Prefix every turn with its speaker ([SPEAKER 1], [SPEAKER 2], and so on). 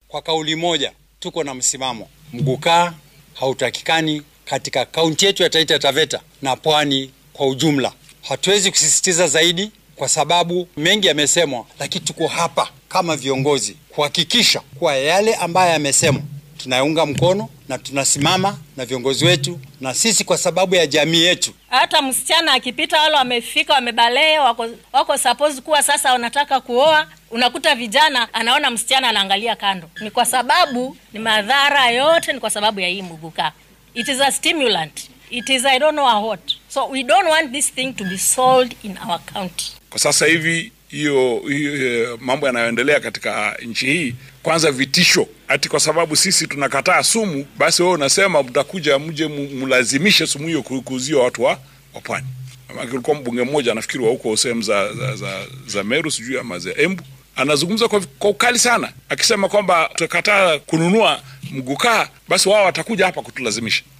[SPEAKER 1] kwa kauli moja tuko na msimamo, mgukaa hautakikani katika kaunti yetu ya Taita Taveta na pwani kwa ujumla. Hatuwezi kusisitiza zaidi kwa sababu mengi yamesemwa, lakini tuko hapa kama viongozi kuhakikisha kuwa yale ambayo yamesemwa tunaunga mkono na tunasimama na viongozi wetu na sisi kwa sababu ya jamii yetu.
[SPEAKER 2] Hata msichana akipita, wale wamefika wamebalee, wako, wako suppose kuwa sasa wanataka kuoa, unakuta vijana anaona msichana anaangalia kando. Ni kwa sababu ni madhara yote, ni kwa sababu ya hii muguka. It is a stimulant, it is I don't know what, so we don't want this thing to be sold in our county.
[SPEAKER 3] Kwa sasa hivi hiyo hiyo mambo yanayoendelea katika nchi hii, kwanza vitisho ati kwa sababu sisi tunakataa sumu, basi wewe unasema mtakuja mje mlazimishe sumu hiyo kuuziwa watu wa wa pwani. Kulikuwa mbunge mmoja nafikiri wa huko sehemu za, za, za, za Meru sijui ama za Embu anazungumza kwa, kwa ukali sana akisema kwamba tutakataa kununua mgukaa, basi wao watakuja hapa kutulazimisha.